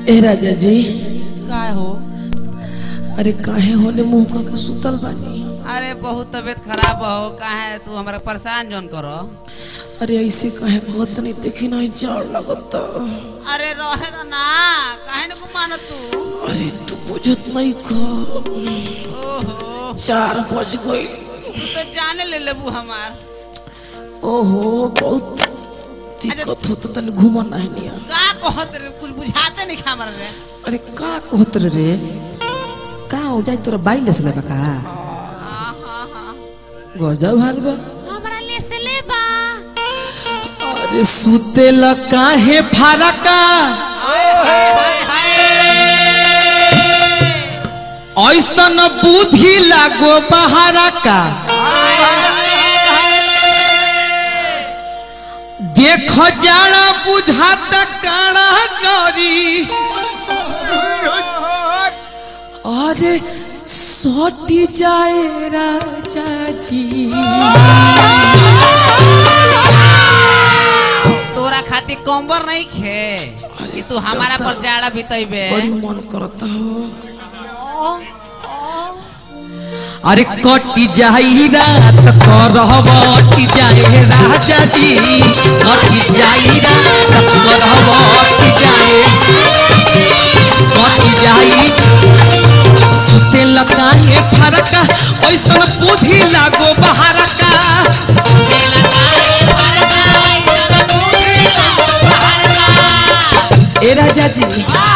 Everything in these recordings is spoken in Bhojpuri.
ए राजा जी काय हो अरे काहे होने मुंह का के सुतल बानी अरे बहुत तबीयत खराब हो काहे तू हमरा परेशान जोन करो अरे ऐसे काहे कहत नहीं देखी नहीं जाड़ लगत अरे रहे ना ना काहे न को मानो तू अरे तू बुझत नहीं खा ओहो चार बज गई तू तो जाने ले लेबू हमार ओहो बहुत दिक्कत हो तो तने घुमा नहीं लिया का कहत रे कुछ बुझाते नहीं हमरा रे अरे का कहत रे रे का हो जाए तोरा बाई लेस लेबा का हाँ हाँ हाँ गजब हाल बा हमरा ले से ले बा अरे सुते ल काहे फारका हाय हाय ऐसन बुद्धि लागो बहारा का देख जाड़ा बुझात काड़ा जरी अरे सटी जाए राजा जी तोरा खातिर कंबर नहीं खे कि तू हमारा पर जाड़ा बितैबे बड़ी मन करता हो अरे कटी जाई रात करवटी जाए राजा जी कटी जाई रात करवटी जाए कटी जाई सुते लकाहे फरका ऐसन बुद्धि लागो बहारका ए राजा जी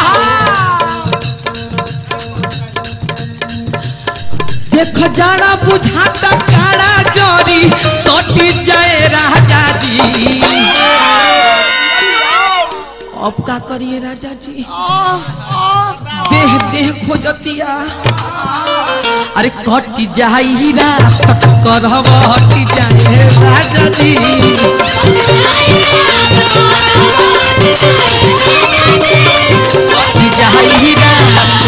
देख जाड़ा बुझाता काड़ा जरी सटी जाए राजा जी अब का करिए राजा जी देह देह खोजतिया अरे कट जाई रात करवटी जाए राजा जी कट जाई रात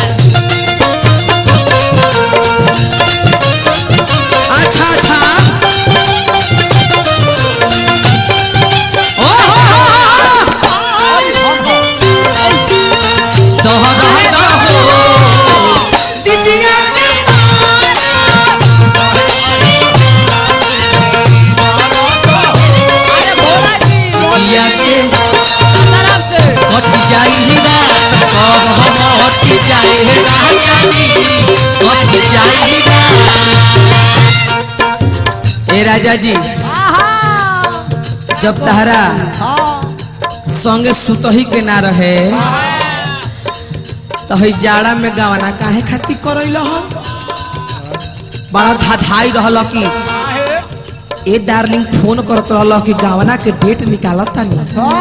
अच्छा अच्छा ओ हो हो हो दह दह दह हो दीदिया के दिया के कट जाई रात कब हट जाए राजा जी कट जाई रात ए राजा जी जब तहरा संगे सुतही के ना रहे तो हई जाड़ा में गवाना काहे खातिर करैल हो बड़ा धाधाई रहल कि ए डार्लिंग फोन करत रहल कि गवाना के डेट निकालत तानी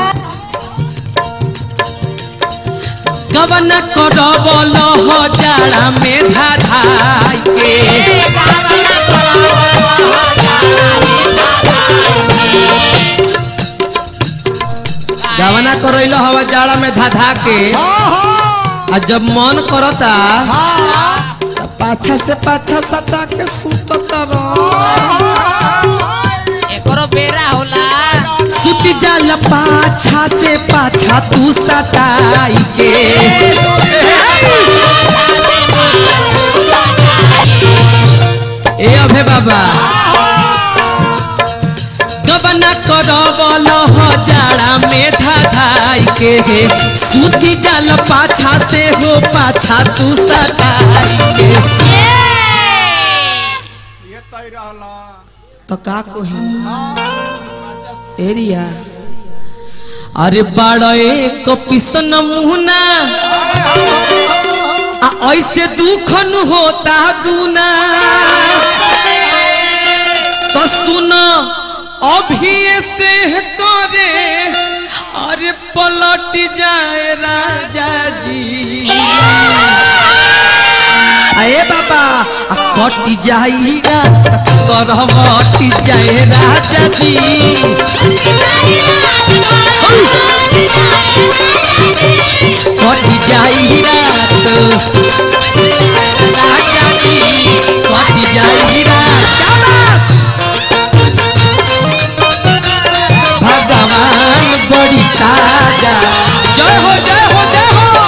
गवाना करबल हो जाड़ा में धाधाई के गवाना करैल हवा जाड़ा में धाधा के आ जब मन करता त पाछा से पाछा सटा के सुतत रह एकरो बेरा होला सुत जाल पाछा से पाछा तू सटाई के ए अभे बाबा गबना करबल हो जाड़ा में धाधाई के सुती जाल पाछा से हो पाछा तू सटाई के ये तय रहला तो का कोही एरिया अरे बड़ा एक पिसन मुहना आ ऐसे दुखन होता दूना तो सुन अभी से करे अरे पलट जाए राजा जी अरे बाबा आ कट जाई रात करवटी जाए राजा जी कट जाई रात राजा जी कट जाई रात भगवान बड़ी ताजा जय हो जय हो जय हो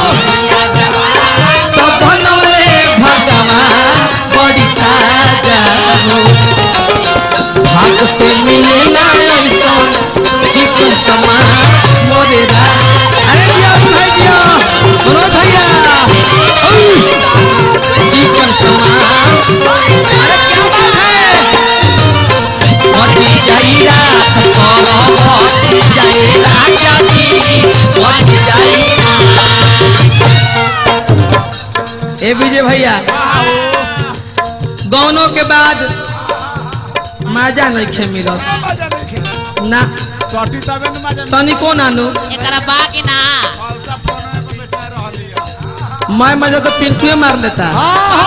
ए विजय भैया गौनों के बाद मजा नहीं खे मिलत मजा नहीं खे ना सटी तबे न मजा तनिको नानू एकरा बा कि ना फलसा फोन में बेचा रहली है मैं मजा तो पिंटुए मार लेता आ,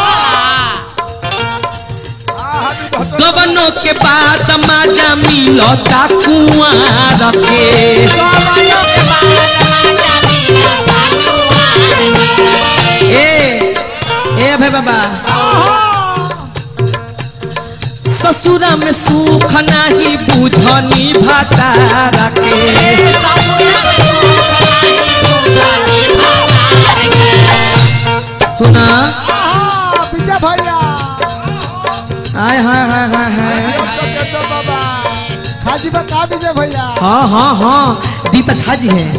हां हां बहुत गबनों के बाद मजा मिलता कुआं रखे ए ए भाई बाबा ससुरा में सुख नहीं बुझनी भाता रखे सुना विजय भैया हाय हाय हाय हाय हाय सब के तो बाबा खाजी बता विजय भैया हाँ हाँ हाँ दी तक हाजी है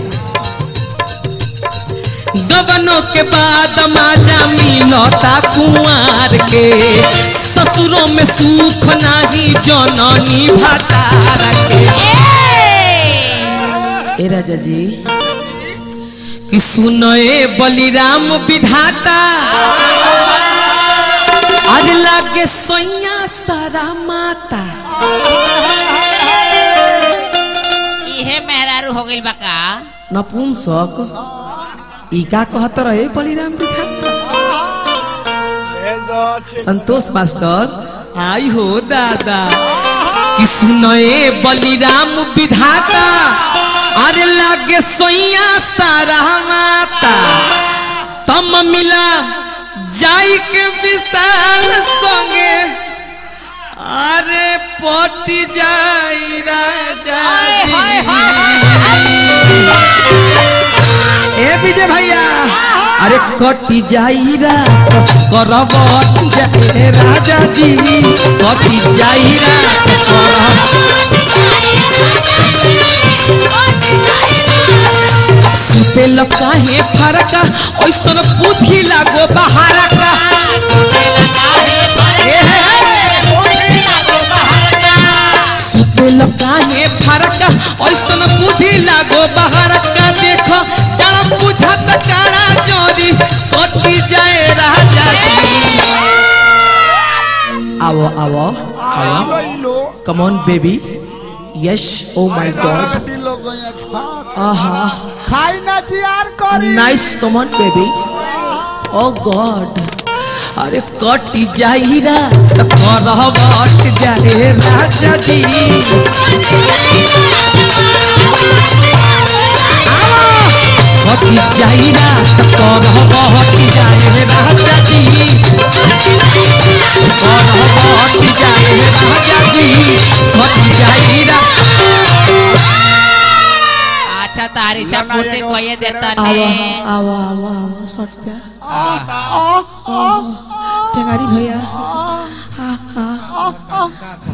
गबनों के बाद माजा मिलता कुंवर के ससुरों में सुख नहीं जननी भातार के ए राजा जी कि सुनए बलिराम विधाता अरे लागे सैया सारा माता इहे मेहरारू हो गइल बा का नपुंसक ई का कहत रहे बलिराम बिखा संतोष मास्टर आई हो दादा कि सुनए बलिराम विधाता अरे लागे सोइया सारा माता तम मिला जाई के विशाल संगे अरे पटी जाई राजा ए विजय भैया अरे कटी जाई रा करब जाए राजा जी कटी जाई रा करब सुते काहे फरका ओइसन बुद्धि लागो बहारा का ए हे सुते काहे फरका ओइसन बुद्धि लागो बहारा का देखो जड़ बुझत काड़ा जोरी सटी जाए राजा जी आओ आओ आओ लो come on baby yes oh my god लोग अच्छा आहा खाई ना जियार करी nice come on baby oh god अरे कट जाइरा तो करह बट जाए राजा जी आओ कट जाइरा तो करह बट जाए राजा जी करह बट जाए राजा जी कट जाइरा अच्छा तारी छा ना, पूर्ति एगो कोये देता आओ ने आओ आओ आओ सट जा टेंगारी भैया